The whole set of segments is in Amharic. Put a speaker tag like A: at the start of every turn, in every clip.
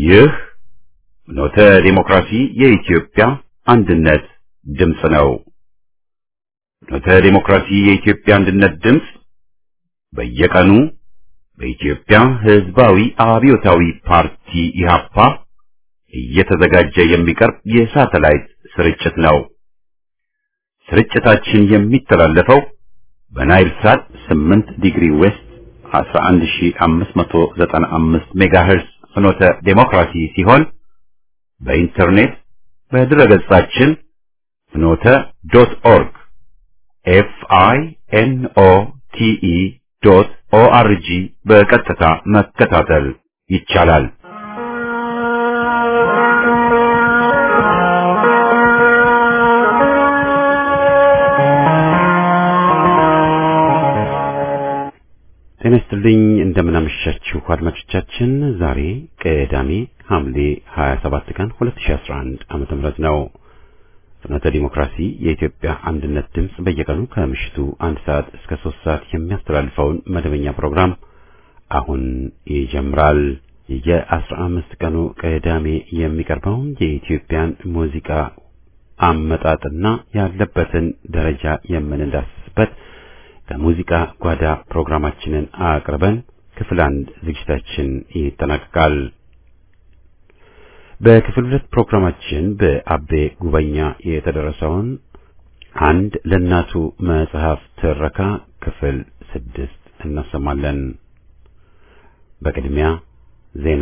A: ይህ ኖተ ዲሞክራሲ የኢትዮጵያ አንድነት ድምፅ ነው። ኖተ ዲሞክራሲ የኢትዮጵያ አንድነት ድምፅ በየቀኑ በኢትዮጵያ ሕዝባዊ አብዮታዊ ፓርቲ ኢህአፓ እየተዘጋጀ የሚቀርብ የሳተላይት ስርጭት ነው። ስርጭታችን የሚተላለፈው በናይል ሳት 8 ዲግሪ ዌስት 11595 ሜጋሄርስ ፍኖተ ዴሞክራሲ ሲሆን በኢንተርኔት በድረገጻችን ፍኖተ ዶት ኦርግ ኤፍ አይ ኤን ኦ ቲ ኢ ዶት ኦ አር ጂ በቀጥታ መከታተል ይቻላል። ጤና ይስጥልኝ እንደምን አመሻችሁ አድማጮቻችን። ዛሬ ቅዳሜ ሐምሌ 27 ቀን 2011 ዓመተ ምህረት ነው። ፍኖተ ዲሞክራሲ የኢትዮጵያ አንድነት ድምፅ በየቀኑ ከምሽቱ አንድ ሰዓት እስከ ሶስት ሰዓት የሚያስተላልፈውን መደበኛ ፕሮግራም አሁን ይጀምራል። የአስራ አምስት ቀኑ ቅዳሜ የሚቀርበውን የኢትዮጵያን ሙዚቃ አመጣጥና ያለበትን ደረጃ የምንዳስስበት ከሙዚቃ ጓዳ ፕሮግራማችንን አቅርበን ክፍል አንድ ዝግጅታችን ይጠናቀቃል። በክፍል ሁለት ፕሮግራማችን በአቤ ጉበኛ የተደረሰውን አንድ ለእናቱ መጽሐፍ ትረካ ክፍል ስድስት እናሰማለን። በቅድሚያ ዜና።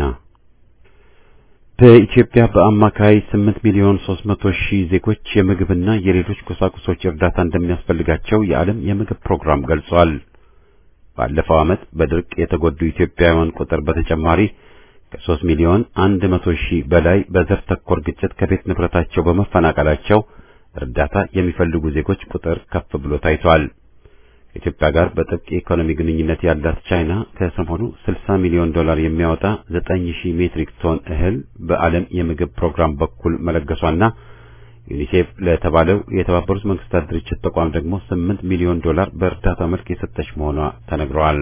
A: በኢትዮጵያ በአማካይ 8 ሚሊዮን 300 ሺህ ዜጎች የምግብና የሌሎች ቁሳቁሶች እርዳታ እንደሚያስፈልጋቸው የዓለም የምግብ ፕሮግራም ገልጿል። ባለፈው ዓመት በድርቅ የተጎዱ ኢትዮጵያውያን ቁጥር በተጨማሪ ከ3 ሚሊዮን 100 ሺህ በላይ በዘር ተኮር ግጭት ከቤት ንብረታቸው በመፈናቀላቸው እርዳታ የሚፈልጉ ዜጎች ቁጥር ከፍ ብሎ ታይቷል። ከኢትዮጵያ ጋር በጥብቅ የኢኮኖሚ ግንኙነት ያላት ቻይና ከሰሞኑ 60 ሚሊዮን ዶላር የሚያወጣ 9000 ሜትሪክ ቶን እህል በዓለም የምግብ ፕሮግራም በኩል መለገሷና ዩኒሴፍ ለተባለው የተባበሩት መንግስታት ድርጅት ተቋም ደግሞ 8 ሚሊዮን ዶላር በእርዳታ መልክ የሰጠች መሆኗ ተነግረዋል።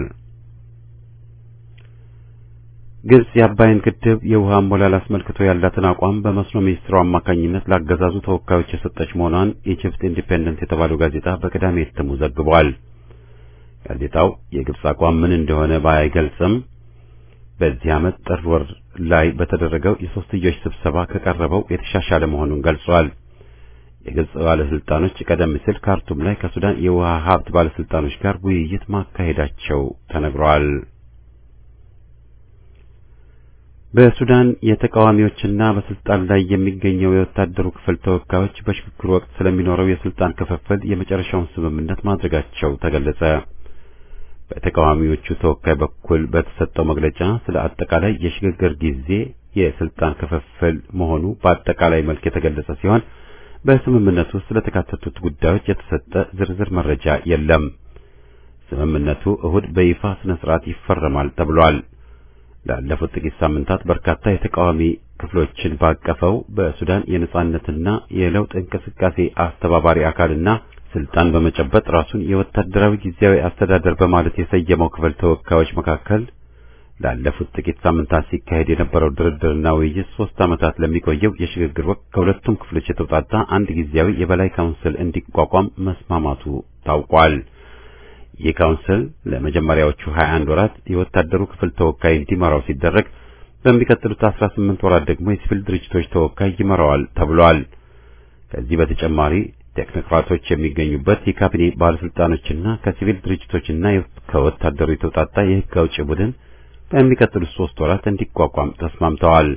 A: ግብጽ የአባይን ግድብ የውሃ አሞላል አስመልክቶ ያላትን አቋም በመስኖ ሚኒስትሩ አማካኝነት ላገዛዙ ተወካዮች የሰጠች መሆኗን ኢጅፕት ኢንዲፔንደንት የተባለው ጋዜጣ በቅዳሜ እትሙ ዘግቧል። ጋዜጣው የግብጽ አቋም ምን እንደሆነ ባይገልጽም በዚህ ዓመት ጥር ወር ላይ በተደረገው የሶስትዮሽ ስብሰባ ከቀረበው የተሻሻለ መሆኑን ገልጿል። የግብጽ ባለስልጣኖች ቀደም ሲል ካርቱም ላይ ከሱዳን የውሃ ሀብት ባለስልጣኖች ጋር ውይይት ማካሄዳቸው ተነግሯል። በሱዳን የተቃዋሚዎችና በስልጣን ላይ የሚገኘው የወታደሩ ክፍል ተወካዮች በሽግግር ወቅት ስለሚኖረው የስልጣን ክፍፍል የመጨረሻውን ስምምነት ማድረጋቸው ተገለጸ። በተቃዋሚዎቹ ተወካይ በኩል በተሰጠው መግለጫ ስለ አጠቃላይ የሽግግር ጊዜ የስልጣን ክፍፍል መሆኑ በአጠቃላይ መልክ የተገለጸ ሲሆን በስምምነቱ ውስጥ ስለተካተቱት ጉዳዮች የተሰጠ ዝርዝር መረጃ የለም። ስምምነቱ እሁድ በይፋ ስነ ስርዓት ይፈረማል ተብሏል። ላለፉት ጥቂት ሳምንታት በርካታ የተቃዋሚ ክፍሎችን ባቀፈው በሱዳን የነጻነትና የለውጥ እንቅስቃሴ አስተባባሪ አካልና ስልጣን በመጨበጥ ራሱን የወታደራዊ ጊዜያዊ አስተዳደር በማለት የሰየመው ክፍል ተወካዮች መካከል ላለፉት ጥቂት ሳምንታት ሲካሄድ የነበረው ድርድርና ውይይት ሶስት ዓመታት ለሚቆየው የሽግግር ወቅት ከሁለቱም ክፍሎች የተውጣጣ አንድ ጊዜያዊ የበላይ ካውንስል እንዲቋቋም መስማማቱ ታውቋል። ይህ ካውንስል ለመጀመሪያዎቹ 21 ወራት የወታደሩ ክፍል ተወካይ እንዲመራው ሲደረግ በሚቀጥሉት 18 ወራት ደግሞ የሲቪል ድርጅቶች ተወካይ ይመራዋል ተብሏል። ከዚህ በተጨማሪ ቴክኖክራቶች የሚገኙበት የካቢኔ ባለስልጣኖችና ከሲቪል ድርጅቶችና ከወታደሩ የተውጣጣ የሕግ አውጪ ቡድን በሚቀጥሉት ሶስት ወራት እንዲቋቋም ተስማምተዋል።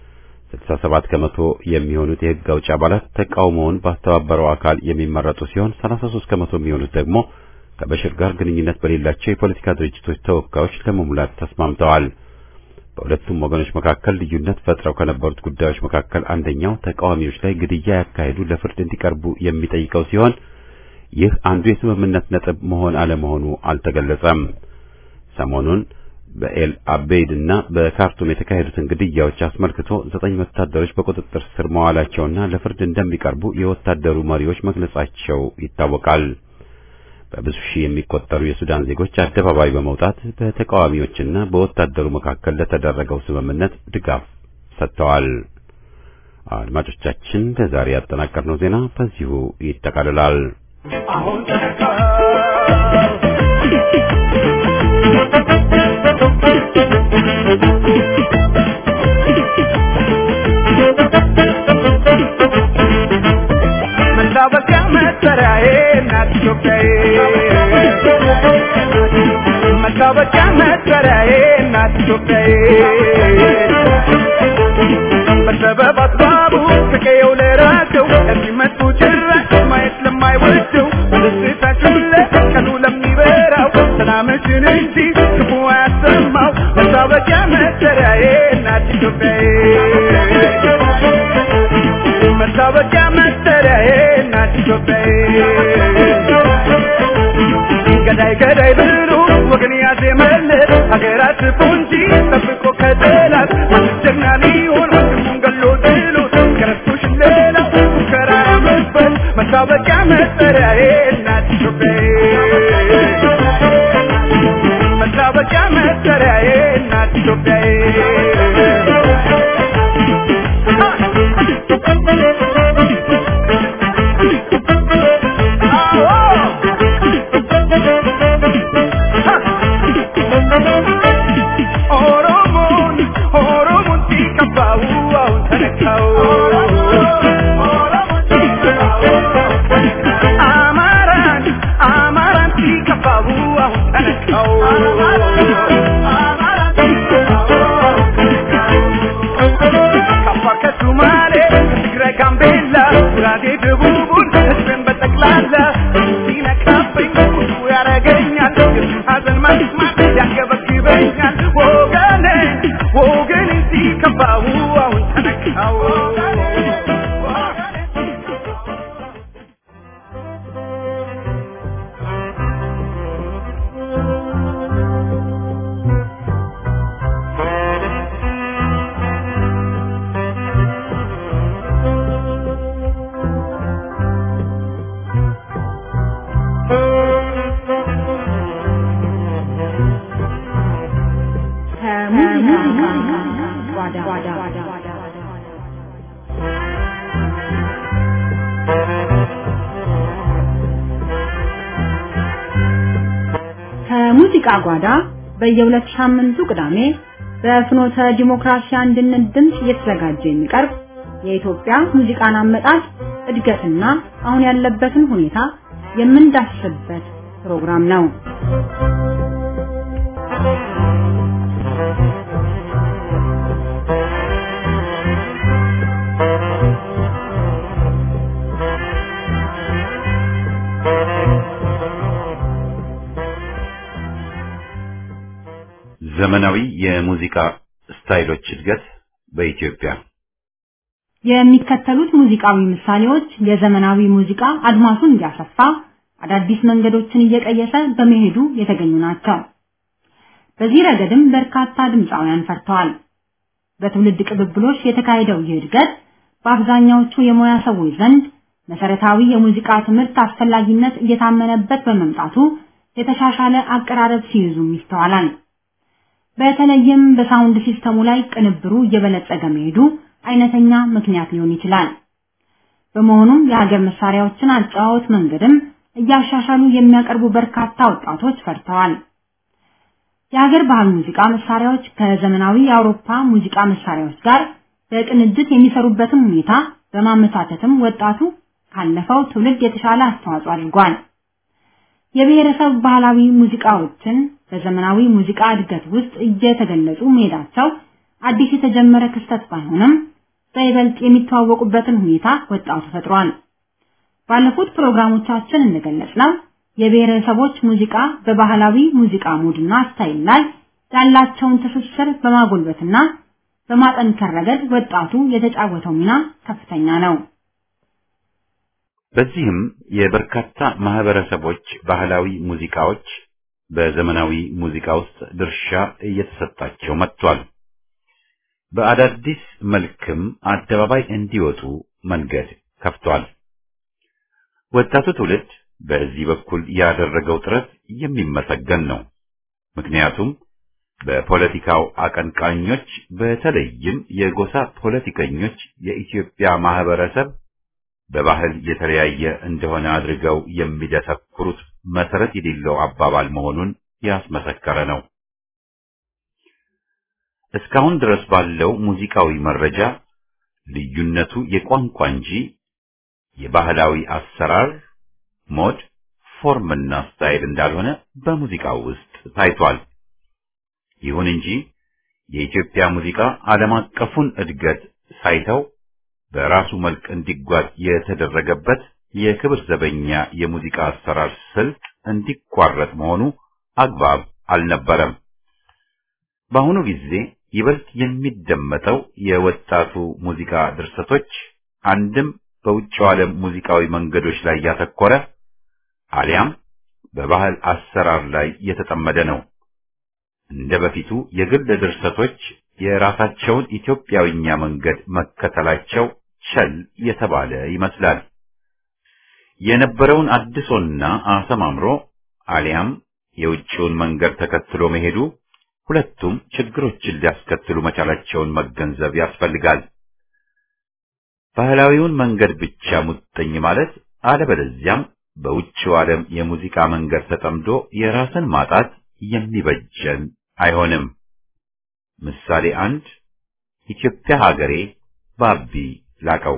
A: 67 ከመቶ የሚሆኑት የሕግ አውጪ አባላት ተቃውሞውን ባስተባበረው አካል የሚመረጡ ሲሆን 33 ከመቶ የሚሆኑት ደግሞ ከበሽር ጋር ግንኙነት በሌላቸው የፖለቲካ ድርጅቶች ተወካዮች ለመሙላት ተስማምተዋል። በሁለቱም ወገኖች መካከል ልዩነት ፈጥረው ከነበሩት ጉዳዮች መካከል አንደኛው ተቃዋሚዎች ላይ ግድያ ያካሄዱ ለፍርድ እንዲቀርቡ የሚጠይቀው ሲሆን ይህ አንዱ የስምምነት ነጥብ መሆን አለመሆኑ አልተገለጸም። ሰሞኑን በኤል አቤይድ እና በካርቱም የተካሄዱትን ግድያዎች አስመልክቶ ዘጠኝ ወታደሮች በቁጥጥር ስር መዋላቸውና ለፍርድ እንደሚቀርቡ የወታደሩ መሪዎች መግለጻቸው ይታወቃል። በብዙ ሺህ የሚቆጠሩ የሱዳን ዜጎች አደባባይ በመውጣት በተቃዋሚዎችና በወታደሩ መካከል ለተደረገው ስምምነት ድጋፍ ሰጥተዋል። አድማጮቻችን ለዛሬ ያጠናቀርነው ዜና በዚሁ ይጠቃልላል።
B: አሁን መታወቂያ መጠሪያዬ እናት ኢትዮጵያዬ መታወቂያ መጠሪያዬ እናት ኢትዮጵያዬ በሰበብ አስባቡ ከቀየው ለራቀው ለሚመጡ ጭራሽ ማየት ለማይወደው ደስታችን ለቀኑ ለሚበራው ሰላምሽን እንጂ ክፉ አያሰማው መታወቂያ መጠሪያዬ እናት ኢትዮጵያዬ መታወቂያ መጠሪያዬ እናት ኢትዮጵያዬ ገዳይ ገዳይ ብሎ ወገን ያዜመለት ሀገራት ፉንጂ ጠብቆ ከጠላት ጀግና ሊሆን ወንድሙን ገሎ ጥሎት ከረስቶሽ ሌላ ሙከራ መስበት መታወቂያ መጠሪያዬ እናት ኢትዮጵያዬ መታወቂያ መጠሪያዬ እናት ኢትዮጵያዬ ኦሮሞን ኦሮሞን ሲቀባው አሁን ተነካው አማራን አማራን ሲቀባው አሁን ተነካው ከአፋር ከሱማሌ ከትግራይ ጋምቤላ ጉራጌ ደቡቡን ህዝብን በጠቅላላ ሲነካብኝ ቁጡ ያረገኛል የሱን ሀዘን መስማት ያንገበግበኛል ወገኔ ወገኔ ሲከፋው አሁን ተነካው
C: ከሙዚቃ ጓዳ በየሁለት ሳምንቱ ቅዳሜ በፍኖተ ዲሞክራሲ አንድነት ድምፅ እየተዘጋጀ የሚቀርብ የኢትዮጵያ ሙዚቃን አመጣጥ እድገትና አሁን ያለበትን ሁኔታ የምንዳስስበት ፕሮግራም ነው።
A: ዘመናዊ የሙዚቃ ስታይሎች እድገት በኢትዮጵያ
C: የሚከተሉት ሙዚቃዊ ምሳሌዎች የዘመናዊ ሙዚቃ አድማሱን እያሰፋ አዳዲስ መንገዶችን እየቀየሰ በመሄዱ የተገኙ ናቸው። በዚህ ረገድም በርካታ ድምፃውያን ፈርተዋል። በትውልድ ቅብብሎች የተካሄደው ይህ እድገት በአብዛኛዎቹ የሙያ ሰዎች ዘንድ መሰረታዊ የሙዚቃ ትምህርት አስፈላጊነት እየታመነበት በመምጣቱ የተሻሻለ አቀራረብ ሲይዙም ይስተዋላል። በተለይም በሳውንድ ሲስተሙ ላይ ቅንብሩ እየበለጸገ መሄዱ አይነተኛ ምክንያት ሊሆን ይችላል። በመሆኑም የሀገር መሳሪያዎችን አጨዋወት መንገድም እያሻሻሉ የሚያቀርቡ በርካታ ወጣቶች ፈርተዋል። የሀገር ባህል ሙዚቃ መሳሪያዎች ከዘመናዊ የአውሮፓ ሙዚቃ መሳሪያዎች ጋር በቅንጅት የሚሰሩበትን ሁኔታ በማመቻቸትም ወጣቱ ካለፈው ትውልድ የተሻለ አስተዋጽኦ አድርጓል። የብሔረሰብ ባህላዊ ሙዚቃዎችን በዘመናዊ ሙዚቃ እድገት ውስጥ እየተገለጹ መሄዳቸው አዲስ የተጀመረ ክስተት ባይሆንም በይበልጥ የሚተዋወቁበትን ሁኔታ ወጣቱ ፈጥሯል። ባለፉት ፕሮግራሞቻችን እንደገለጽነው የብሔረሰቦች ሙዚቃ በባህላዊ ሙዚቃ ሙድና ስታይል ላይ ያላቸውን ትስስር በማጎልበትና በማጠንከር ረገድ ወጣቱ የተጫወተው ሚና ከፍተኛ ነው።
A: በዚህም የበርካታ ማህበረሰቦች ባህላዊ ሙዚቃዎች በዘመናዊ ሙዚቃ ውስጥ ድርሻ እየተሰጣቸው መጥቷል። በአዳዲስ መልክም አደባባይ እንዲወጡ መንገድ ከፍቷል። ወጣቱ ትውልድ በዚህ በኩል ያደረገው ጥረት የሚመሰገን ነው። ምክንያቱም በፖለቲካው አቀንቃኞች በተለይም የጎሳ ፖለቲከኞች የኢትዮጵያ ማህበረሰብ በባህል የተለያየ እንደሆነ አድርገው የሚደሰኩሩት መሰረት የሌለው አባባል መሆኑን ያስመሰከረ ነው። እስካሁን ድረስ ባለው ሙዚቃዊ መረጃ ልዩነቱ የቋንቋ እንጂ የባህላዊ አሰራር ሞድ፣ ፎርምና ስታይል እንዳልሆነ በሙዚቃው ውስጥ ታይቷል። ይሁን እንጂ የኢትዮጵያ ሙዚቃ ዓለም አቀፉን እድገት ሳይተው በራሱ መልክ እንዲጓዝ የተደረገበት የክብር ዘበኛ የሙዚቃ አሰራር ስልት እንዲቋረጥ መሆኑ አግባብ አልነበረም። በአሁኑ ጊዜ ይበልጥ የሚደመጠው የወጣቱ ሙዚቃ ድርሰቶች አንድም በውጭው ዓለም ሙዚቃዊ መንገዶች ላይ ያተኮረ አሊያም በባህል አሰራር ላይ የተጠመደ ነው። እንደ በፊቱ የግል ድርሰቶች የራሳቸውን ኢትዮጵያዊኛ መንገድ መከተላቸው ቸል የተባለ ይመስላል። የነበረውን አድሶና አሰማምሮ አሊያም የውጭውን መንገድ ተከትሎ መሄዱ ሁለቱም ችግሮችን ሊያስከትሉ መቻላቸውን መገንዘብ ያስፈልጋል። ባህላዊውን መንገድ ብቻ ሙጥኝ ማለት አለበለዚያም በውጭው ዓለም የሙዚቃ መንገድ ተጠምዶ የራስን ማጣት የሚበጀን አይሆንም። ምሳሌ አንድ ኢትዮጵያ ሀገሬ ባቢ ላቀው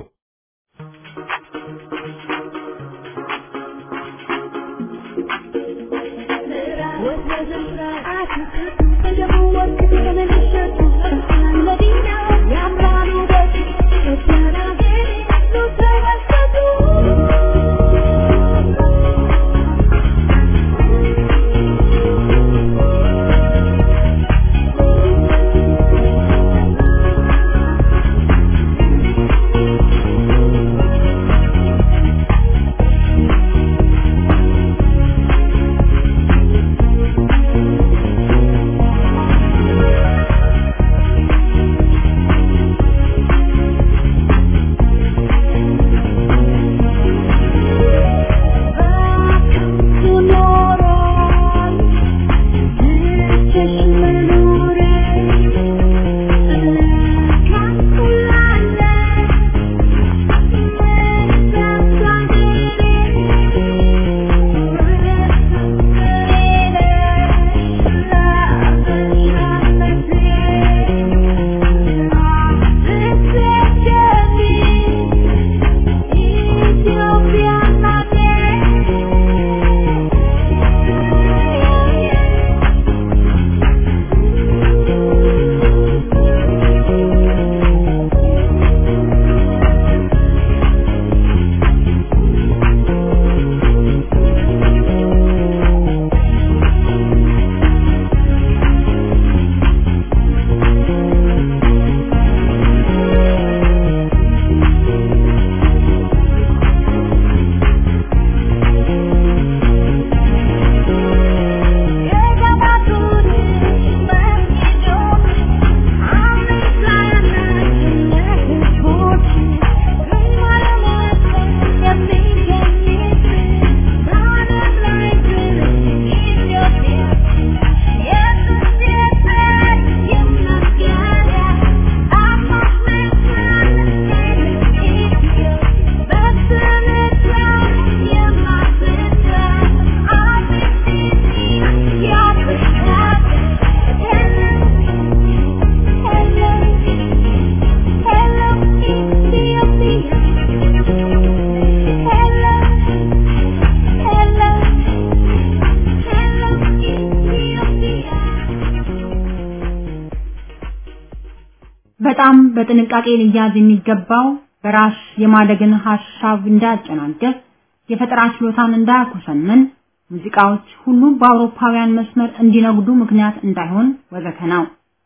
C: በጣም በጥንቃቄ ሊያዝ የሚገባው በራስ የማደግን ሐሳብ እንዳያጨናገፍ፣ የፈጠራ ችሎታን እንዳያኮሰምን፣ ሙዚቃዎች ሁሉ በአውሮፓውያን መስመር እንዲነጉዱ ምክንያት እንዳይሆን ወዘተ ነው።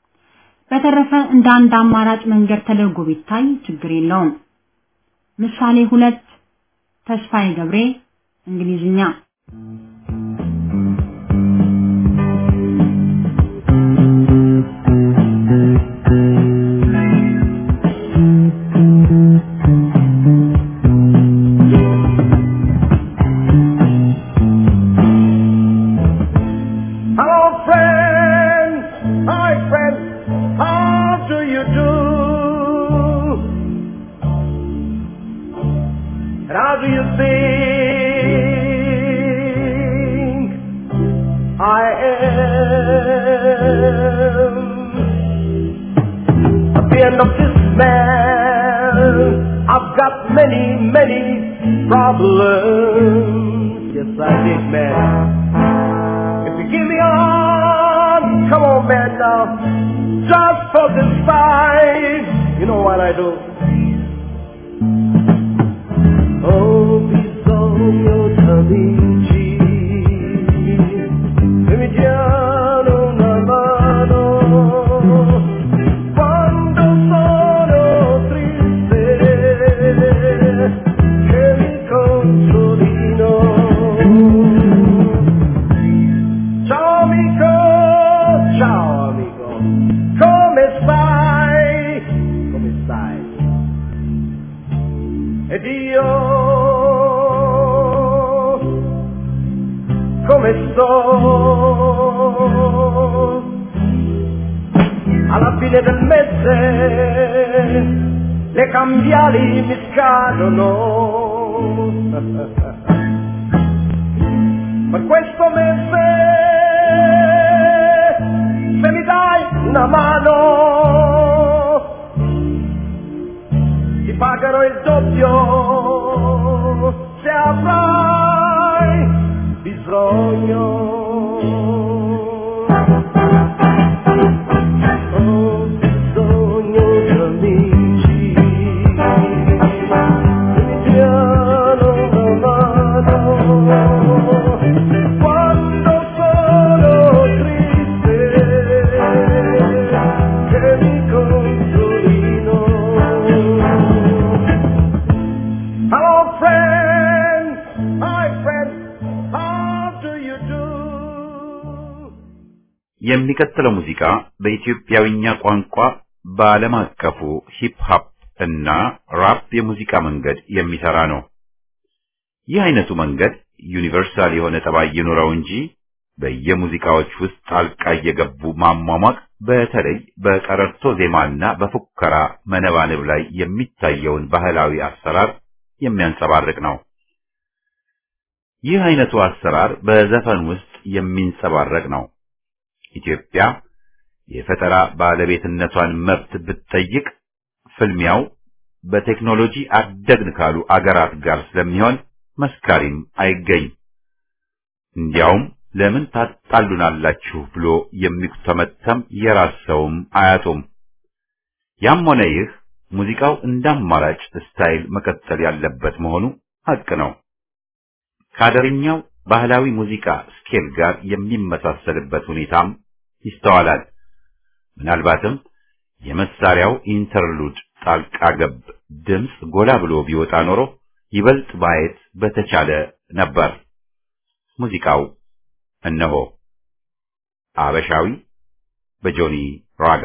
C: በተረፈ እንደ አንድ አማራጭ መንገድ ተደርጎ ቢታይ ችግር የለውም። ምሳሌ ሁለት ተስፋዬ ገብሬ እንግሊዝኛ
B: Hello, friend. How do you do? And how do you think I am? At the end of this man, I've got many, many problems. Yes, I did, man. If you give me on, come on, man, now. Just for this fight, you know what I do? Oh, bisogno d'amici, che mi diano una mano quando sono triste, che mi consolino. Ciao amico, ciao amico, come stai? Come stai? Ed io come sto? Alla fine del mese le cambiali mi scadono. Per questo mese se mi dai una mano ti pagherò il doppio se avrai bisogno. Ho bisogno di amici che mi diano una mano quando sono triste che mi consolino. Hello, friend. Hi, friend. How do you do?
A: የሚቀጥለው ሙዚቃ በኢትዮጵያዊኛ ቋንቋ በዓለም አቀፉ ሂፕ ሆፕ እና ራፕ የሙዚቃ መንገድ የሚሰራ ነው። ይህ አይነቱ መንገድ ዩኒቨርሳል የሆነ ጠባይ ይኑረው እንጂ በየሙዚቃዎች ውስጥ ጣልቃ እየገቡ ማሟሟቅ በተለይ በቀረርቶ ዜማና በፉከራ መነባነብ ላይ የሚታየውን ባህላዊ አሰራር የሚያንጸባርቅ ነው። ይህ አይነቱ አሰራር በዘፈን ውስጥ የሚንጸባረቅ ነው። ኢትዮጵያ የፈጠራ ባለቤትነቷን መብት ብትጠይቅ ፍልሚያው በቴክኖሎጂ አደግን ካሉ አገራት ጋር ስለሚሆን መስካሪም አይገኝ። እንዲያውም ለምን ታጣሉናላችሁ ብሎ የሚተመተም የራስ ሰውም አያጡም። ያም ሆነ ይህ ሙዚቃው እንደ አማራጭ ስታይል መቀጠል ያለበት መሆኑ ሀቅ ነው። ከአደርኛው ባህላዊ ሙዚቃ ስኬል ጋር የሚመሳሰልበት ሁኔታም ይስተዋላል። ምናልባትም የመሳሪያው ኢንተርሉድ ጣልቃ ገብ ድምፅ ጎላ ብሎ ቢወጣ ኖሮ ይበልጥ ማየት በተቻለ ነበር። ሙዚቃው እነሆ አበሻዊ በጆኒ ራጋ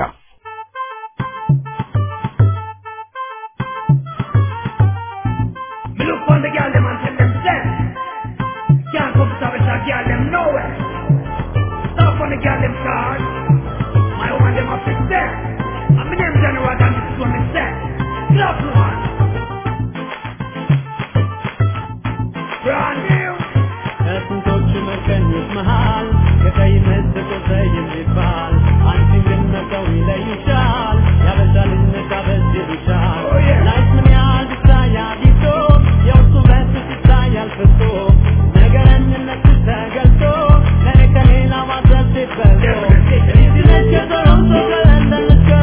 D: Me look on the girl them and tell them stand. Can't come to Savage and girl them nowhere. Stop on the girl them card. My woman them up to stand. And me name Johnny Rock and this is what me say. Clap one. Brand new.
E: ከስንቶቹ መቀኞች መሃል ከቀይ መስቆ የሚባል አንቺን ግን መተው ይለይሻል ያበዛ ልጅነት ያበዝልሻል
D: Oh, yeah.
E: ላይፍ ምን ያህል ይታያል ይዞ የውስጡ በስስ ይታያል ፍቶ ነገረኝነት ተገልጦ ለእኔ ከሌላ ማድረግ ሲበልጦ
D: Definitely.
E: ልጅነች ከቶሮንቶ ከለንደን እስከ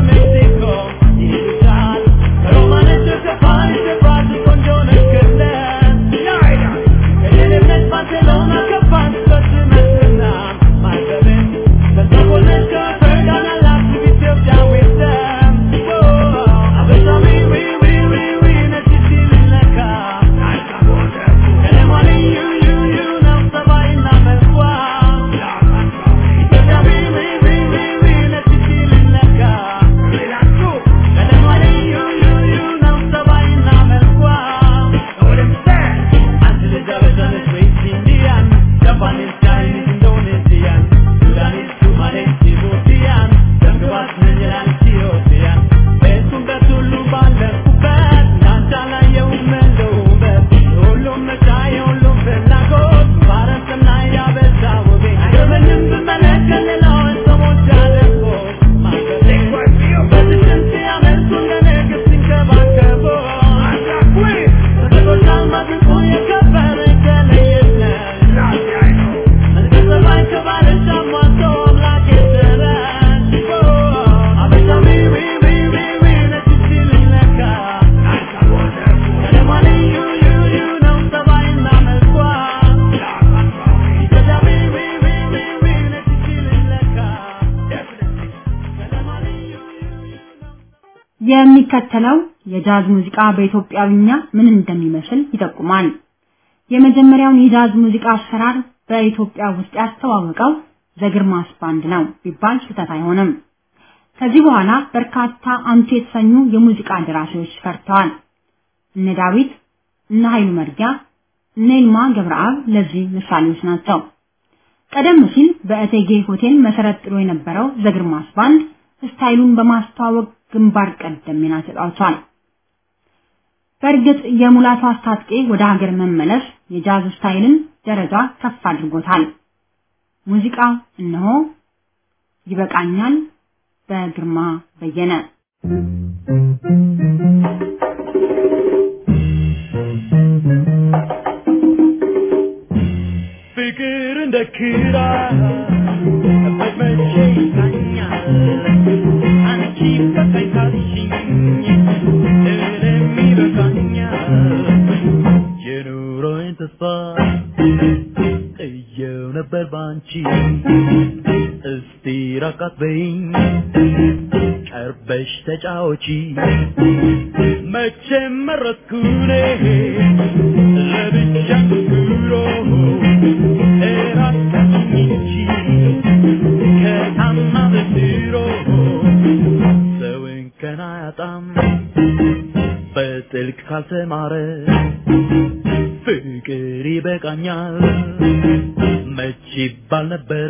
C: የሚከተለው የጃዝ ሙዚቃ በኢትዮጵያዊኛ ምን እንደሚመስል ይጠቁማል። የመጀመሪያውን የጃዝ ሙዚቃ አሰራር በኢትዮጵያ ውስጥ ያስተዋወቀው ዘግርማስ ባንድ ነው ቢባል ስህተት አይሆንም። ከዚህ በኋላ በርካታ አንቱ የተሰኙ የሙዚቃ ደራሲዎች ፈርተዋል። እነ ዳዊት፣ እነ ኃይሉ መርጊያ፣ እነ ይልማ ገብረአብ ለዚህ ምሳሌዎች ናቸው። ቀደም ሲል በእቴጌ ሆቴል መሰረት ጥሎ የነበረው ዘግርማስ ባንድ ስታይሉን በማስተዋወቅ ግንባር ቀደም ሚና ተጫውቷል። በእርግጥ የሙላቱ አስታጥቄ ወደ ሀገር መመለስ የጃዝ ስታይልን ደረጃ ከፍ አድርጎታል። ሙዚቃው እነሆ ይበቃኛል በግርማ በየነ
E: ፍቅር እንደ ክራ በመቼ ይታኛል አንቺ በቃኝ ካልሽኝ እኔም ይበቃኛል የኑሮዬን ተስፋ እየው ነበር ባንቺ እስቲ ራቃት በይኝ ቀርበሽ ተጫወቺ መቼም መረጥኩኔ ለብቻ ኑሮ እራቃኝ እንጂ ከታማ በድሮ ሰውን ከና ያጣም በጥልቅ ካልተማረ ፍቅር ይበቃኛል መች ይባል ነበረ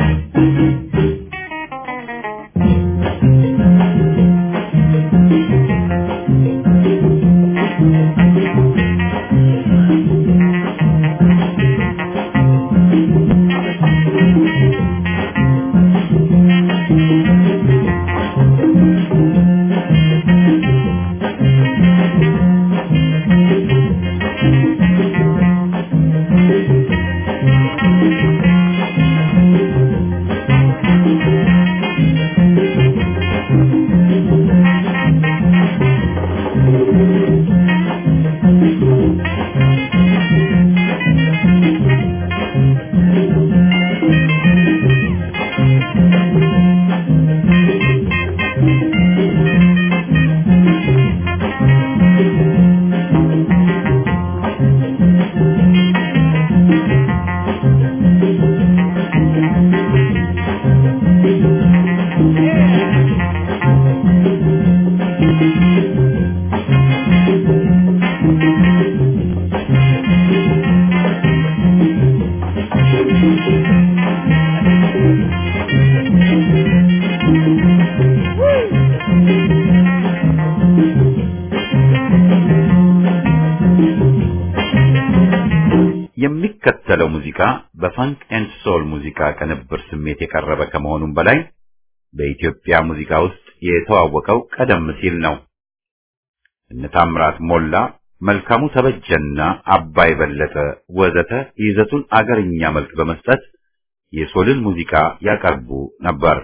A: የሚከተለው ሙዚቃ በፋንክ ኤንድ ሶል ሙዚቃ ቅንብር ስሜት የቀረበ ከመሆኑም በላይ በኢትዮጵያ ሙዚቃ ውስጥ የተዋወቀው ቀደም ሲል ነው። እነ ታምራት ሞላ፣ መልካሙ ተበጀና አባይ በለጠ ወዘተ ይዘቱን አገርኛ መልክ በመስጠት የሶልን ሙዚቃ ያቀርቡ ነበር።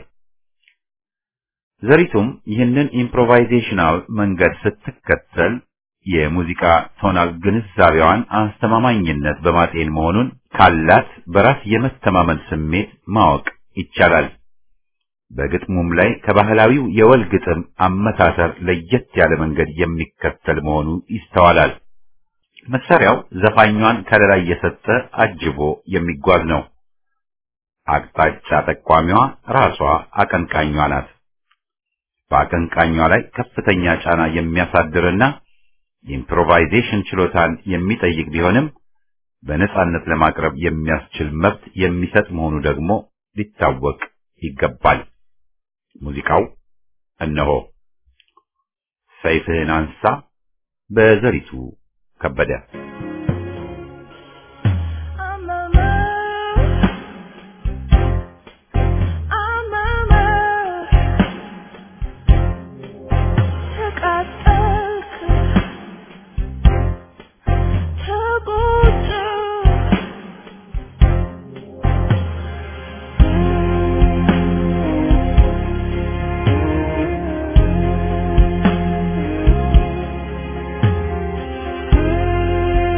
A: ዘሪቱም ይህንን ኢምፕሮቫይዜሽናል መንገድ ስትከተል የሙዚቃ ቶናል ግንዛቤዋን አስተማማኝነት በማጤን መሆኑን ካላት በራስ የመተማመን ስሜት ማወቅ ይቻላል። በግጥሙም ላይ ከባህላዊው የወል ግጥም አመታተር ለየት ያለ መንገድ የሚከተል መሆኑ ይስተዋላል። መሳሪያው ዘፋኟን ከለላ እየሰጠ አጅቦ የሚጓዝ ነው። አቅጣጫ ጠቋሚዋ ራሷ አቀንቃኟ ናት። በአቀንቃኟ ላይ ከፍተኛ ጫና የሚያሳድርና የኢምፕሮቫይዜሽን ችሎታን የሚጠይቅ ቢሆንም በነጻነት ለማቅረብ የሚያስችል መብት የሚሰጥ መሆኑ ደግሞ ሊታወቅ ይገባል። ሙዚቃው እነሆ ሰይፍህን አንሳ በዘሪቱ ከበደ
F: Thank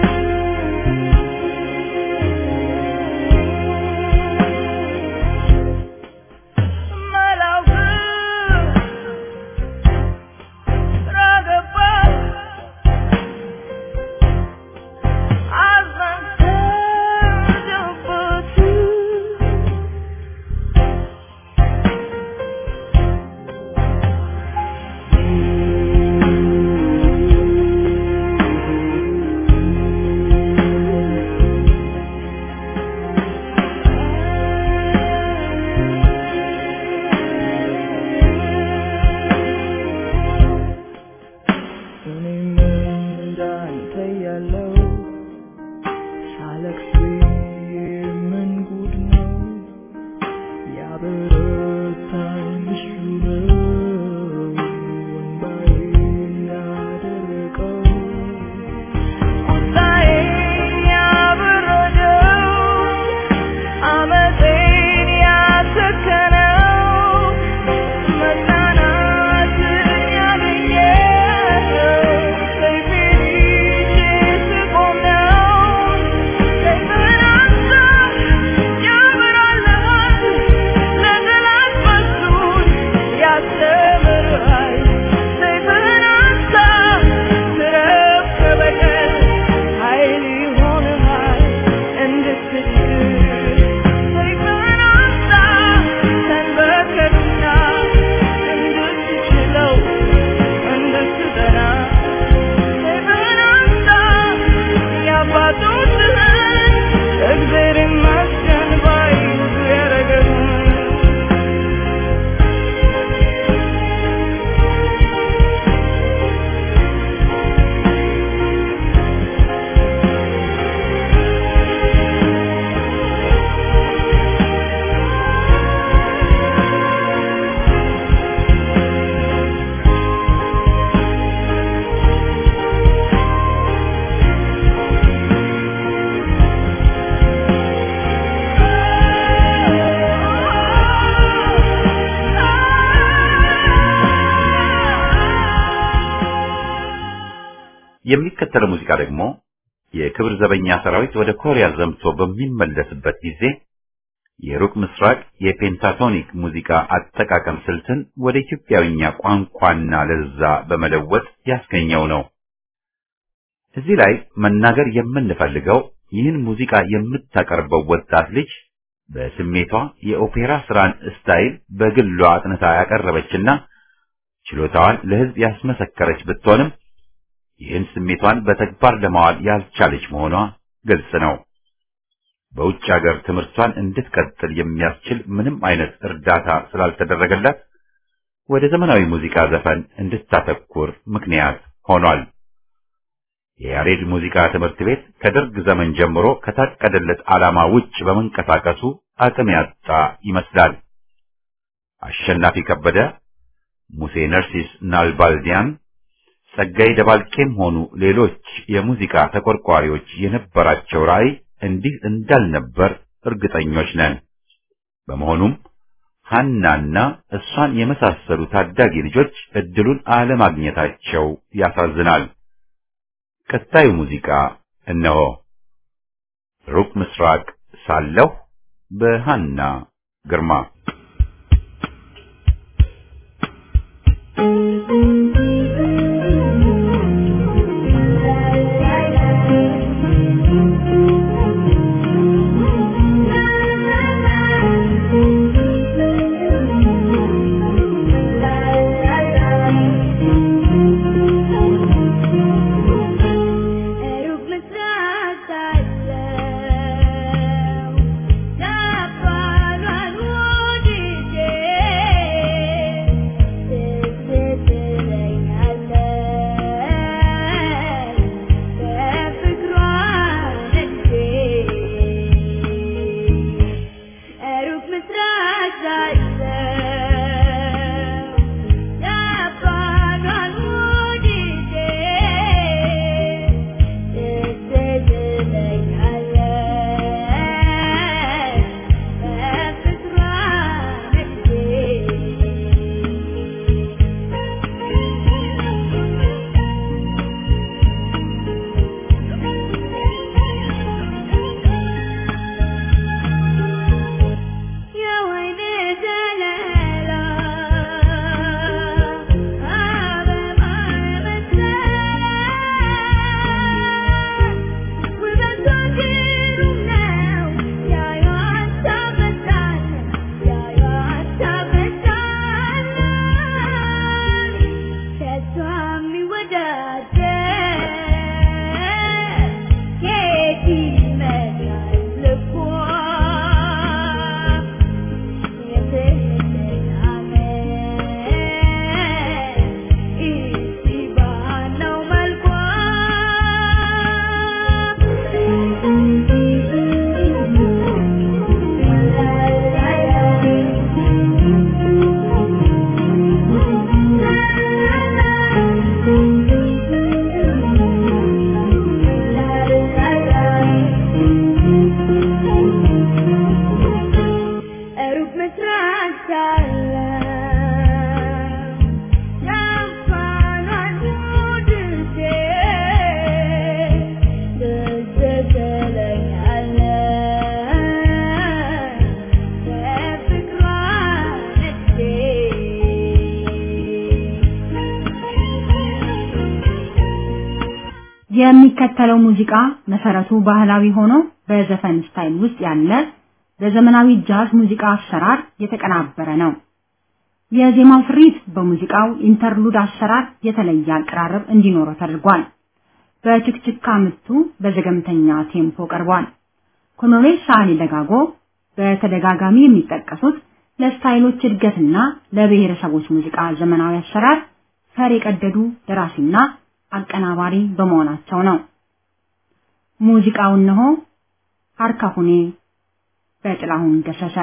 A: የሚከተለው ሙዚቃ ደግሞ የክብር ዘበኛ ሰራዊት ወደ ኮሪያ ዘምቶ በሚመለስበት ጊዜ የሩቅ ምስራቅ የፔንታቶኒክ ሙዚቃ አጠቃቀም ስልትን ወደ ኢትዮጵያዊኛ ቋንቋና ለዛ በመለወጥ ያስገኘው ነው። እዚህ ላይ መናገር የምንፈልገው ይህን ሙዚቃ የምታቀርበው ወጣት ልጅ በስሜቷ የኦፔራ ስራን ስታይል በግሏ አጥንታ ያቀረበችና ችሎታዋን ለሕዝብ ያስመሰከረች ብትሆንም ይህን ስሜቷን በተግባር ለማዋል ያልቻለች መሆኗ ግልጽ ነው። በውጭ ሀገር ትምህርቷን እንድትቀጥል የሚያስችል ምንም አይነት እርዳታ ስላልተደረገላት ወደ ዘመናዊ ሙዚቃ ዘፈን እንድታተኩር ምክንያት ሆኗል። የያሬድ ሙዚቃ ትምህርት ቤት ከደርግ ዘመን ጀምሮ ከታቀደለት ዓላማ ውጭ በመንቀሳቀሱ አቅም ያጣ ይመስላል። አሸናፊ ከበደ፣ ሙሴ ነርሲስ ናልባልዲያን፣ ጸጋይ ደባልቄም ሆኑ ሌሎች የሙዚቃ ተቆርቋሪዎች የነበራቸው ራዕይ እንዲህ እንዳልነበር እርግጠኞች ነን። በመሆኑም ሐናና እሷን የመሳሰሉ ታዳጊ ልጆች እድሉን አለማግኘታቸው ያሳዝናል። ቀጣዩ ሙዚቃ እነሆ። ሩቅ ምስራቅ ሳለሁ በሃና ግርማ
F: ሩቅ ምስራቅ ሳለው ጃፓኗን ወድጄ ትዝ ትለኛለች በፍቅሯ ነግጄ ሩቅ ምስራቅ ሳለው ጃፓኗን ወድጄ ትዝ ትለኛለች በፍቅሯ የወይኔ ዘለላ አበባ የመሰለ ውበቷ ግሩም ነው ያዩዋት ታበዛል ያዩዋት ታበዛል ከሷ የሚወዳደር የት ይመጣል ልቧ ሩቅ ምስራቅ ሳለው ጃፓኗን ወድጄ ትዝ ትለኛለች በፍቅሯ
C: የሚከተለው ሙዚቃ መሰረቱ ባህላዊ ሆኖ በዘፈን ስታይል ውስጥ ያለ በዘመናዊ ጃዝ ሙዚቃ አሰራር የተቀናበረ ነው። የዜማው ስሪት በሙዚቃው ኢንተርሉድ አሰራር የተለየ አቀራረብ እንዲኖረው ተደርጓል። በችክችካ ምቱ በዘገምተኛ ቴምፖ ቀርቧል። ኮሎኔል ሳህሌ ደጋጎ በተደጋጋሚ የሚጠቀሱት ለስታይሎች እድገትና ለብሔረሰቦች ሙዚቃ ዘመናዊ አሰራር ፈር የቀደዱ ደራሲና አቀናባሪ በመሆናቸው ነው። ሙዚቃው እነሆ ሀርካሁኔ በጥላሁን ገሰሰ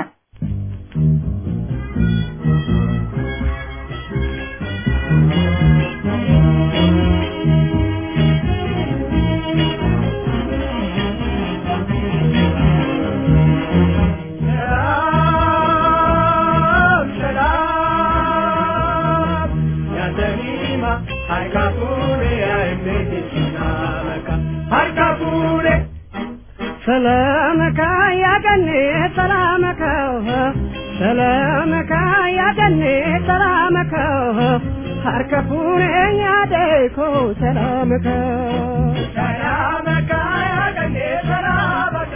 E: ሰላም ሰላም ያንተኒማ ሃይካቱኔ አይሜቴችና ሰላምከ ያገኔ ሰላምከ ሰላምከ ያገኔ ሰላምከ ሀርከፉኔ ያደይኮ ሰላምከ ሰላምከ ያገኔ ሰላምከ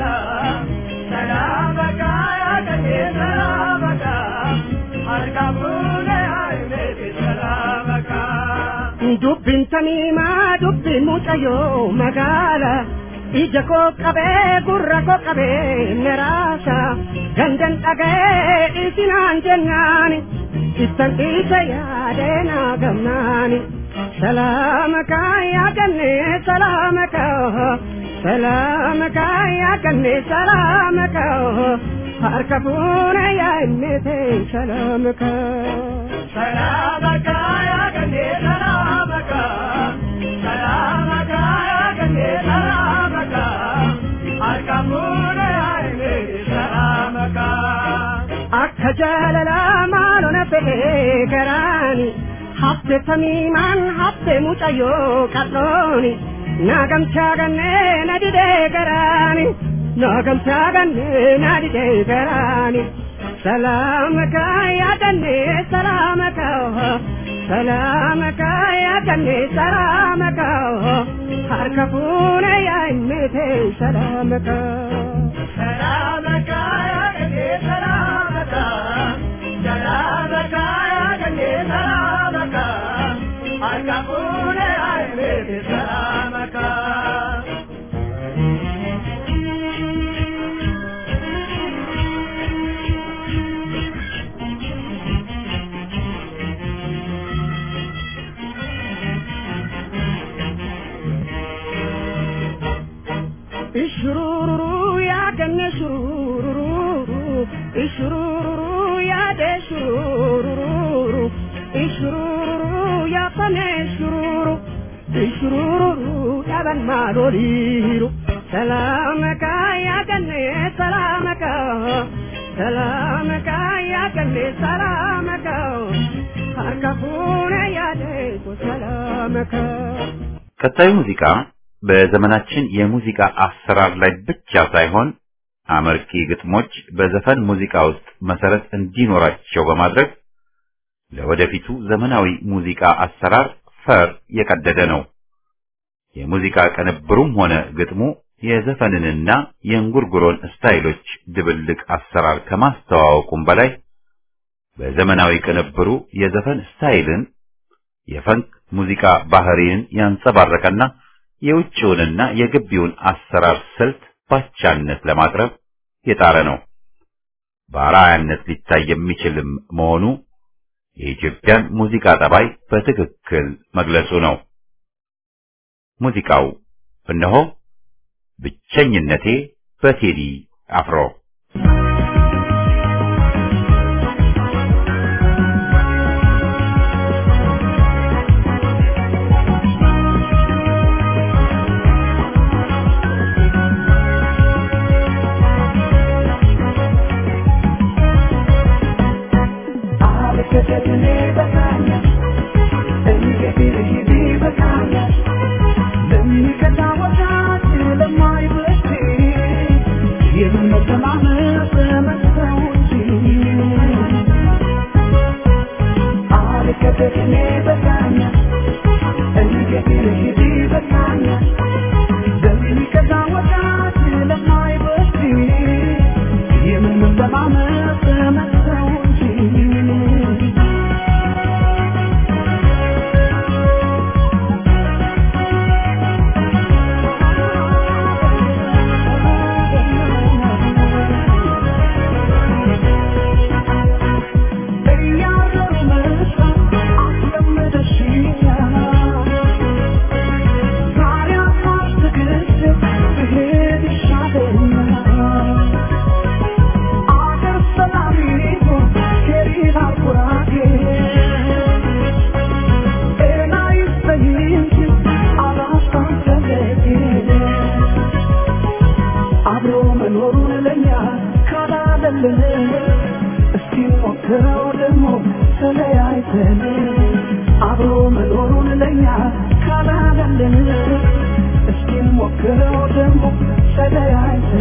E: ሰላምከ ያገኔ ሰላምከ ሀርከፉኔ አይሜት ሰላምከ dubbiin tamiimaa dubbiin mucayyoo magaala ija koo qabee gurra koo qabee neraasa gandan dhaga'ee isinaan jennaani ittan dhiise yaadee naa gamnaani salaamaka yaaganne salaamaka salaamaka yaaganne salaamaka harka fuune yaa innete salaamaka salaamaka yaaganne salaamaka salaamaka yaaganne salaamaka harka fuune yaa innete salaamaka akka jaalala maalona fedhee garaani hafte tamiimaan hafte mucayyoo qal'ooni naagamchaa gannee na didee garaani naagamchaa gannee na didee garaani salaamaka yaadannee salaamaka salaamaka yaadannee salaamaka harka fuune yaa innete salaamaka salaamaka yaadannee salaamaka salaamaka yaadannee salaamaka harka fuune yaa innete salaamaka ishururu yaadannee shururu ishururu yaadee shururu ishururu yaafamee shururu ishururu dhaban maaloliiru salaamaka yaadannee salaamaka salaamaka yaadannee salaamaka harka fuune yaadee salaamaka
A: ቀጣዩ ሙዚቃ በዘመናችን የሙዚቃ አሰራር ላይ ብቻ ሳይሆን አመርቂ ግጥሞች በዘፈን ሙዚቃ ውስጥ መሰረት እንዲኖራቸው በማድረግ ለወደፊቱ ዘመናዊ ሙዚቃ አሰራር ፈር የቀደደ ነው። የሙዚቃ ቅንብሩም ሆነ ግጥሙ የዘፈንንና የእንጉርጉሮን ስታይሎች ድብልቅ አሰራር ከማስተዋወቁም በላይ በዘመናዊ ቅንብሩ የዘፈን ስታይልን የፈንክ ሙዚቃ ባህሪን ያንጸባረቀና የውጭውንና የግቢውን አሰራር ስልት ባቻነት ለማቅረብ የጣረ ነው። በአርአያነት ሊታይ የሚችልም መሆኑ የኢትዮጵያን ሙዚቃ ጠባይ በትክክል መግለጹ ነው። ሙዚቃው እነሆ ብቸኝነቴ በቴዲ አፍሮ
E: ካላለን እስኪ ሞክረው ደግሞ ተለያይተን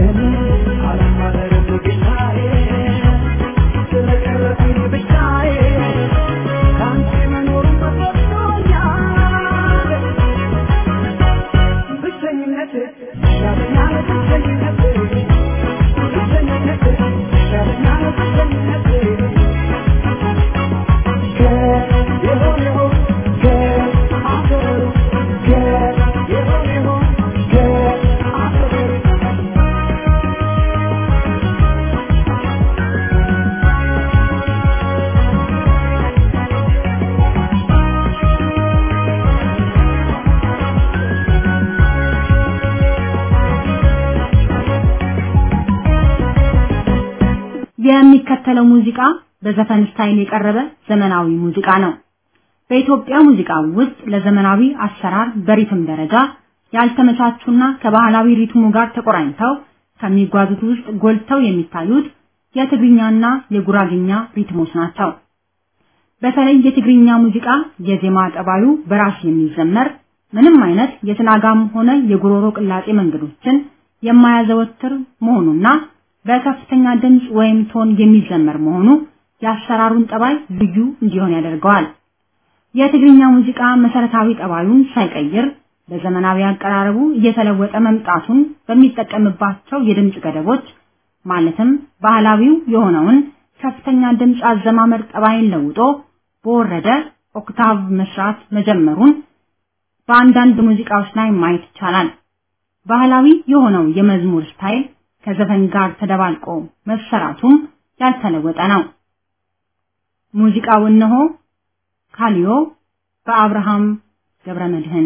C: የሚከተለው ሙዚቃ በዘፈን ስታይል የቀረበ ዘመናዊ ሙዚቃ ነው። በኢትዮጵያ ሙዚቃ ውስጥ ለዘመናዊ አሰራር በሪትም ደረጃ ያልተመቻቹና ከባህላዊ ሪትሙ ጋር ተቆራኝተው ከሚጓዙት ውስጥ ጎልተው የሚታዩት የትግርኛና የጉራግኛ ሪትሞች ናቸው። በተለይ የትግርኛ ሙዚቃ የዜማ ጠባዩ በራስ የሚዘመር ምንም አይነት የትናጋም ሆነ የጉሮሮ ቅላጤ መንገዶችን የማያዘወትር መሆኑና በከፍተኛ ድምፅ ወይም ቶን የሚዘመር መሆኑ የአሰራሩን ጠባይ ልዩ እንዲሆን ያደርገዋል። የትግርኛ ሙዚቃ መሰረታዊ ጠባዩን ሳይቀይር በዘመናዊ አቀራረቡ እየተለወጠ መምጣቱን በሚጠቀምባቸው የድምፅ ገደቦች ማለትም ባህላዊው የሆነውን ከፍተኛ ድምፅ አዘማመር ጠባይን ለውጦ በወረደ ኦክታቭ መስራት መጀመሩን በአንዳንድ ሙዚቃዎች ላይ ማየት ይቻላል። ባህላዊ የሆነው የመዝሙር ስታይል ከዘፈን ጋር ተደባልቆ መሰራቱም ያልተለወጠ ነው። ሙዚቃው እነሆ ካሊዮ በአብርሃም ገብረመድህን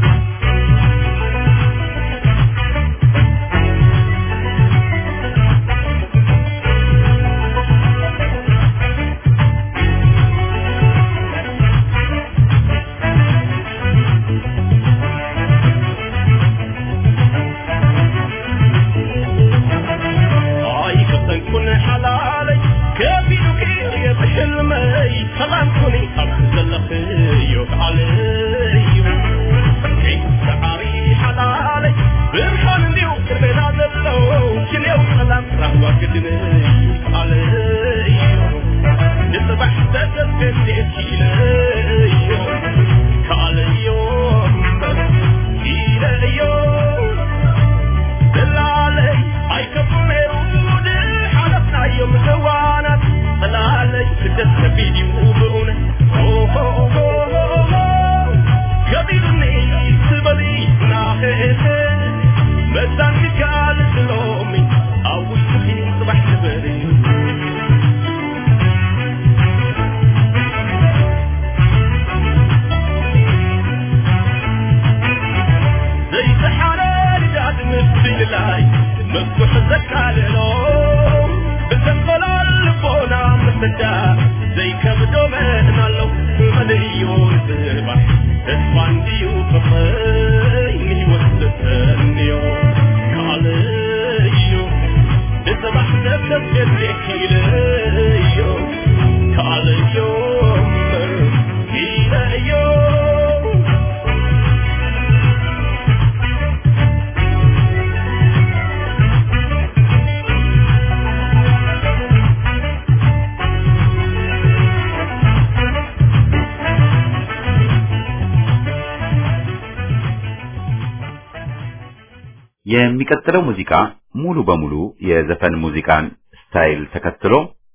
A: የሚቀጥለው ሙዚቃ ሙሉ በሙሉ የዘፈን ሙዚቃን ስታይል ተከትሎ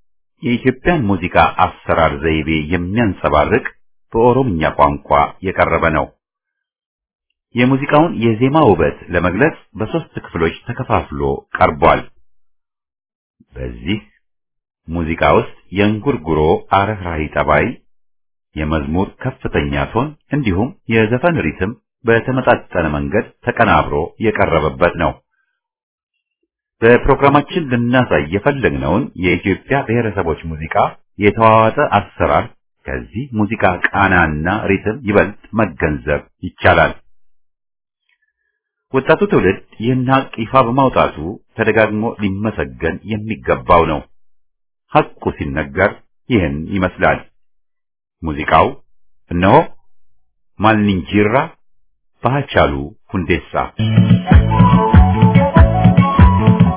A: የኢትዮጵያን ሙዚቃ አሰራር ዘይቤ የሚያንጸባርቅ በኦሮምኛ ቋንቋ የቀረበ ነው። የሙዚቃውን የዜማ ውበት ለመግለጽ በሶስት ክፍሎች ተከፋፍሎ ቀርቧል። በዚህ ሙዚቃ ውስጥ የእንጉርጉሮ አረህራሂ ጠባይ፣ የመዝሙር ከፍተኛ ቶን እንዲሁም የዘፈን ሪትም በተመጣጠነ መንገድ ተቀናብሮ የቀረበበት ነው። በፕሮግራማችን ልናሳይ የፈለግነውን የኢትዮጵያ ብሔረሰቦች ሙዚቃ የተዋዋጠ አሰራር ከዚህ ሙዚቃ ቃናና ሪትም ይበልጥ መገንዘብ ይቻላል። ወጣቱ ትውልድ ይህን ሀቅ ይፋ በማውጣቱ ተደጋግሞ ሊመሰገን የሚገባው ነው። ሀቁ ሲነገር ይህን ይመስላል። ሙዚቃው እነሆ ማልንጂራ ባቻሉ ሁንዴሳ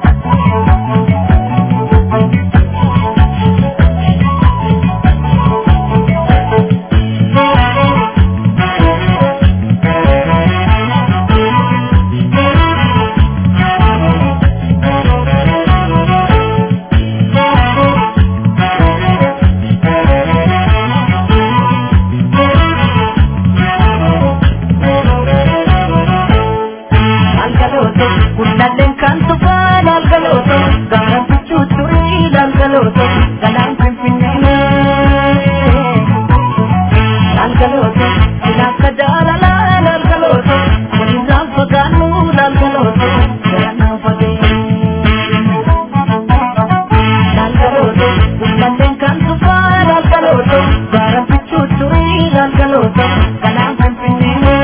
E: Galgaloota kanaan finfinnee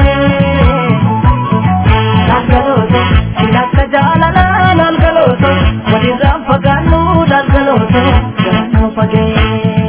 E: Galgaloota ilaalcha jaalalaa galgaloota walirraan fagaannu galgaloota garaan fagee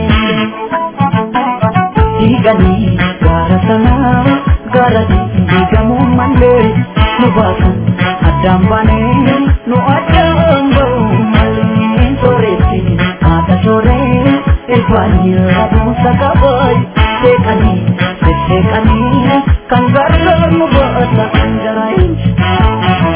E: Diiganii gaara sanaa gaara diigamuu malee nu baasan addaan baanee nu addaan ba'u malee sooretti haadha sooree ilbaanii rabuusa qabaay seeqanii sesseeqanii kan gargaar nu baasa kan jaraayin.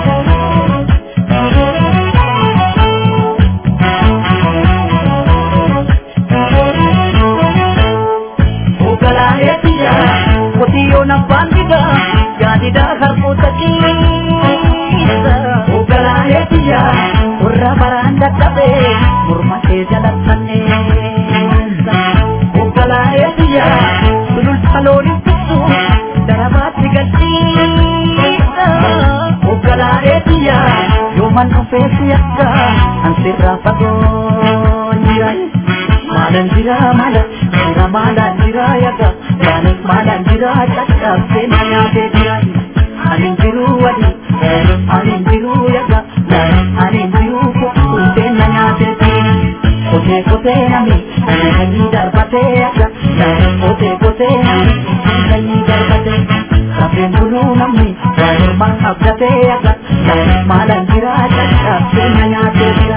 E: Ogalaayetiya qotiyyoon abbaan didaa yaadidaa harkoota keessa. Ogalaayetiya warra baraan dadhabee morma kee jalattanneessa. Ogalaayetiya sululta looniin fixu darabaatti galchiisa. Ogalaayetiya yooman dhufee si akka ansirraa fagoo jira. Maalan jira maalan jira maalan jira yaga yaanis maalan jira caccabsee na nyaatee jira. Anin jiru wadi anin jiru yaga anin jiru kuttee na nyaatee jira. Kotee kotee nami sanyii darbatee yaga kotee kotee nami sanyii darbatee. Kafeen buluu namni mormaan abdatee yaga maalan jira caccabsee na nyaatee jira.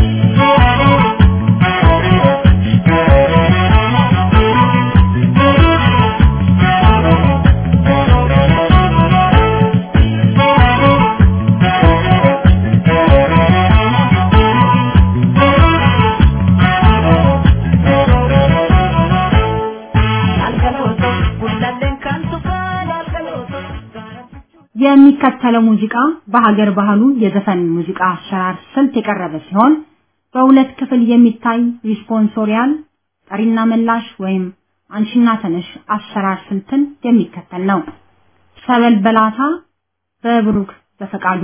C: የሚከተለው ሙዚቃ በሀገር ባህሉ የዘፈን ሙዚቃ አሰራር ስልት የቀረበ ሲሆን በሁለት ክፍል የሚታይ ሪስፖንሶሪያል ጠሪና መላሽ ወይም አንሽና ተነሽ አሰራር ስልትን የሚከተል ነው። ሰበል በላታ በብሩክ በፈቃዱ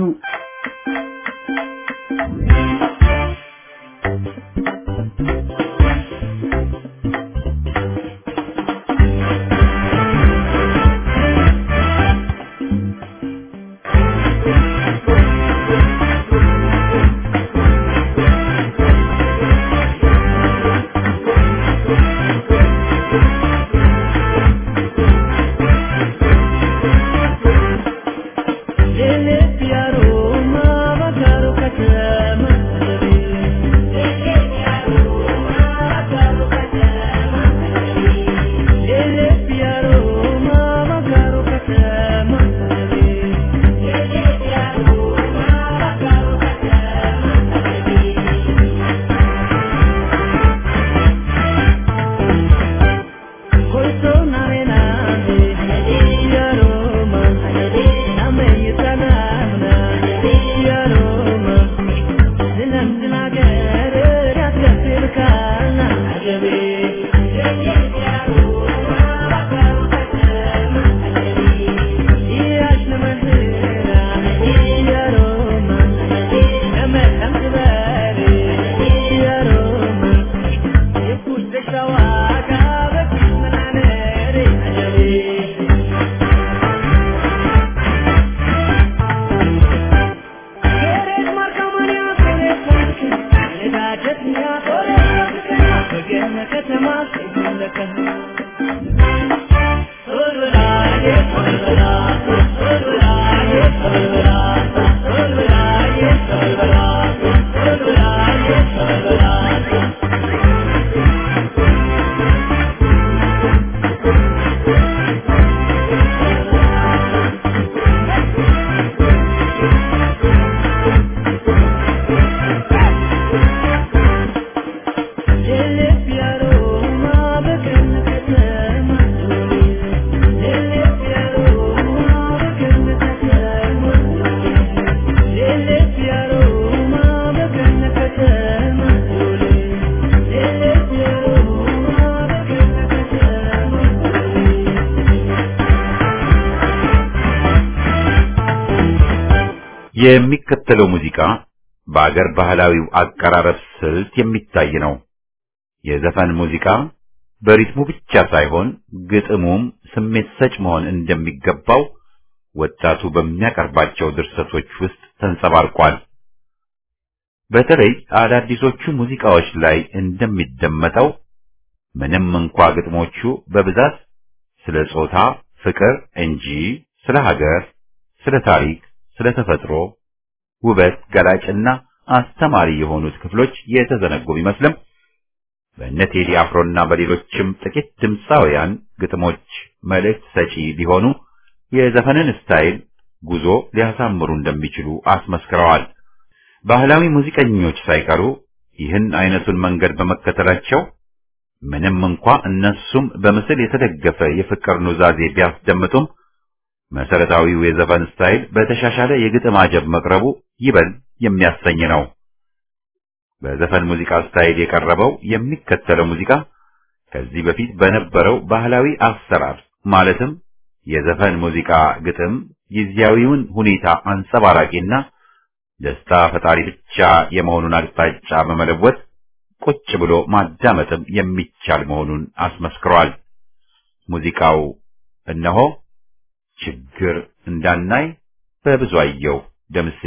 A: የሚከተለው ሙዚቃ በአገር ባህላዊው አቀራረብ ስልት የሚታይ ነው። የዘፈን ሙዚቃ በሪትሙ ብቻ ሳይሆን ግጥሙም ስሜት ሰጭ መሆን እንደሚገባው ወጣቱ በሚያቀርባቸው ድርሰቶች ውስጥ ተንጸባርቋል። በተለይ አዳዲሶቹ ሙዚቃዎች ላይ እንደሚደመጠው ምንም እንኳ ግጥሞቹ በብዛት ስለ ጾታ ፍቅር እንጂ ስለ ሀገር፣ ስለ ታሪክ፣ ስለ ተፈጥሮ ውበት ገላጭና አስተማሪ የሆኑት ክፍሎች የተዘነጉ ቢመስልም በእነ ቴዲ አፍሮና በሌሎችም ጥቂት ድምፃውያን ግጥሞች መልእክት ሰጪ ቢሆኑ የዘፈንን ስታይል ጉዞ ሊያሳምሩ እንደሚችሉ አስመስክረዋል። ባህላዊ ሙዚቀኞች ሳይቀሩ ይህን አይነቱን መንገድ በመከተላቸው ምንም እንኳ እነሱም በምስል የተደገፈ የፍቅር ኑዛዜ ቢያስደምጡም መሰረታዊው የዘፈን ስታይል በተሻሻለ የግጥም አጀብ መቅረቡ ይበል የሚያሰኝ ነው። በዘፈን ሙዚቃ ስታይል የቀረበው የሚከተለው ሙዚቃ ከዚህ በፊት በነበረው ባህላዊ አሰራር ማለትም የዘፈን ሙዚቃ ግጥም ጊዜያዊውን ሁኔታ አንጸባራቂና ደስታ ፈጣሪ ብቻ የመሆኑን አቅጣጫ በመለወጥ ቁጭ ብሎ ማዳመጥም የሚቻል መሆኑን አስመስክሯል። ሙዚቃው እነሆ ችግር እንዳናይ በብዙአየሁ ደምሴ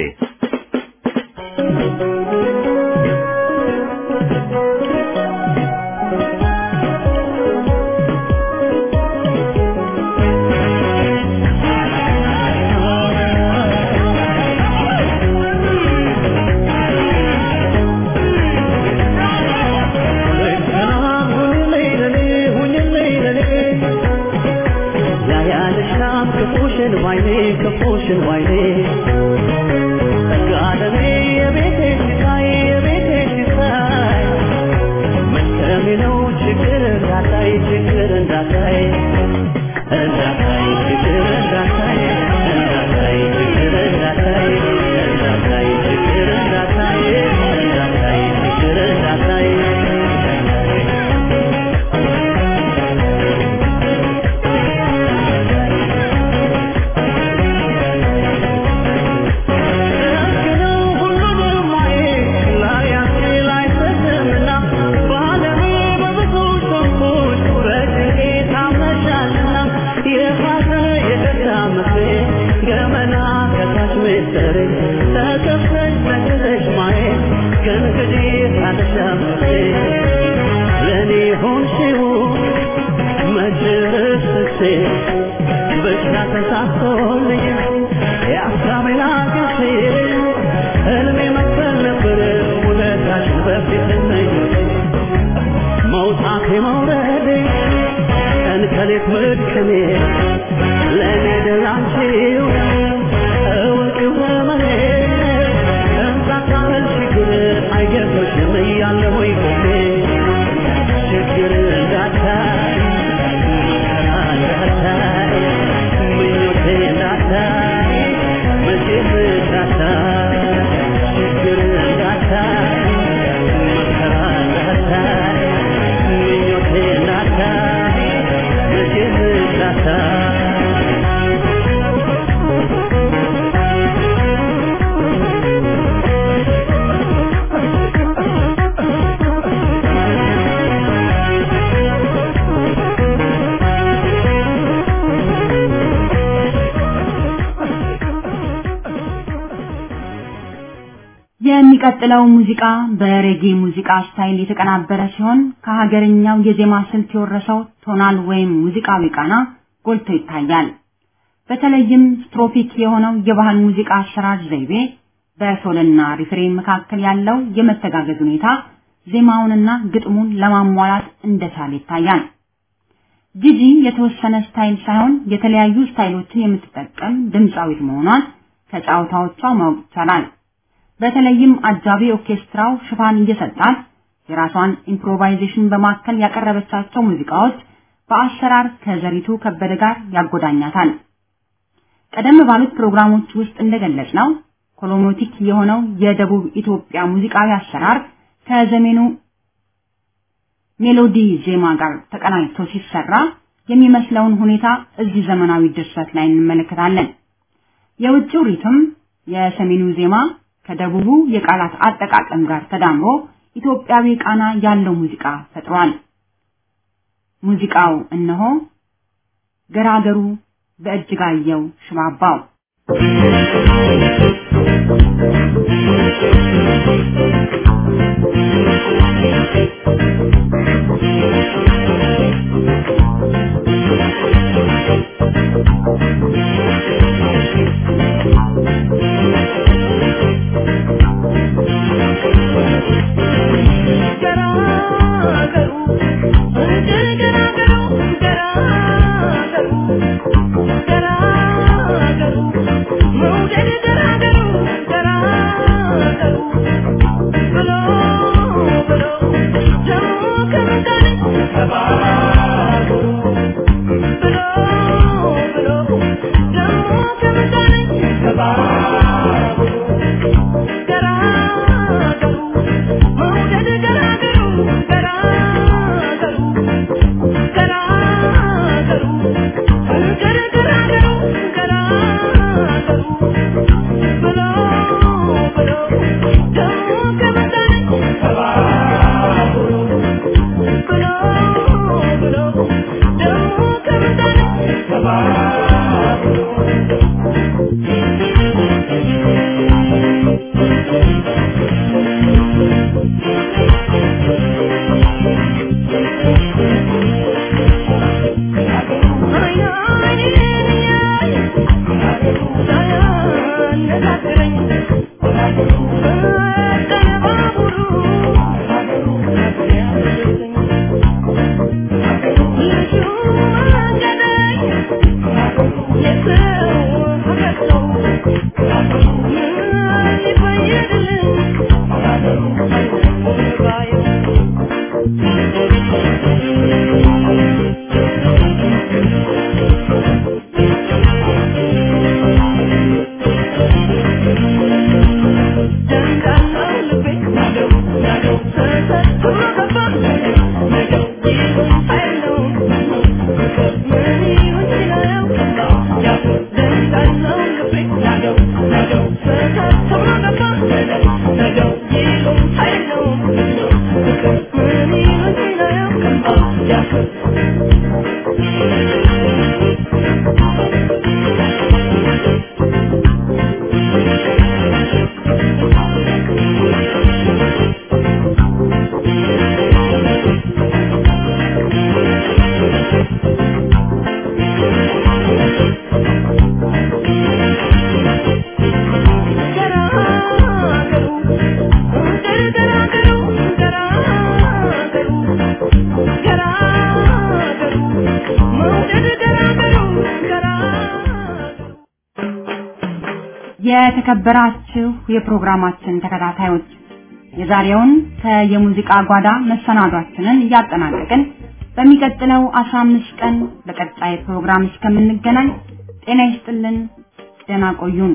C: የሚቀጥለው ሙዚቃ በሬጌ ሙዚቃ ስታይል የተቀናበረ ሲሆን ከሀገርኛው የዜማ ስልት የወረሰው ቶናል ወይም ሙዚቃዊ ቃና ጎልቶ ይታያል። በተለይም ስትሮፒክ የሆነው የባህል ሙዚቃ አሰራር ዘይቤ በሶልና ሪፍሬን መካከል ያለው የመተጋገዝ ሁኔታ ዜማውንና ግጥሙን ለማሟላት እንደቻለ ይታያል። ጂጂ የተወሰነ ስታይል ሳይሆን የተለያዩ ስታይሎችን የምትጠቀም ድምፃዊት መሆኗን ከጫዋታዎቿ ማወቅ ይቻላል። በተለይም አጃቢ ኦርኬስትራው ሽፋን እየሰጣት የራሷን ኢምፕሮቫይዜሽን በማከል ያቀረበቻቸው ሙዚቃዎች በአሰራር ከዘሪቱ ከበደ ጋር ያጎዳኛታል። ቀደም ባሉት ፕሮግራሞች ውስጥ እንደገለጽ ነው ኮሎሞቲክ የሆነው የደቡብ ኢትዮጵያ ሙዚቃዊ አሰራር ከዘመኑ ሜሎዲ ዜማ ጋር ተቀናጅቶ ሲሰራ የሚመስለውን ሁኔታ እዚህ ዘመናዊ ድርሰት ላይ እንመለከታለን። የውጭው ሪትም የሰሜኑ ዜማ ከደቡቡ የቃላት አጠቃቀም ጋር ተዳምሮ ኢትዮጵያዊ ቃና ያለው ሙዚቃ ፈጥሯል። ሙዚቃው እነሆ ገራገሩ በእጅጋየሁ ሽባባው የተከበራችሁ የፕሮግራማችን ተከታታዮች የዛሬውን ከየሙዚቃ ጓዳ መሰናዷችንን እያጠናቀቅን በሚቀጥለው 15 ቀን በቀጣይ ፕሮግራም እስከምንገናኝ ጤና ይስጥልን፣ ደህና ቆዩን።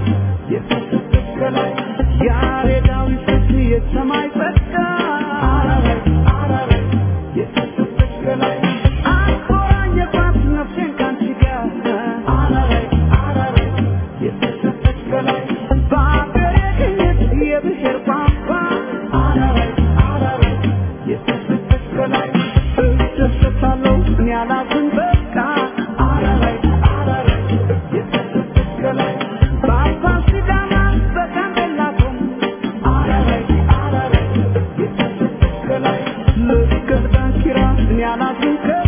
B: ያሬዳዊ ሰፊ የሰማይ ጸጋ እኔ አላዝን በቃ አረረይ አረረይ የተሰጠች ከላይ በአፋር ሲዳማ በጋምቤላ ቶም አረረይ አረረይ የተሰጠች ከላይ ልክ እንደ ዳንኪራ እኔ አላዝን ከላይ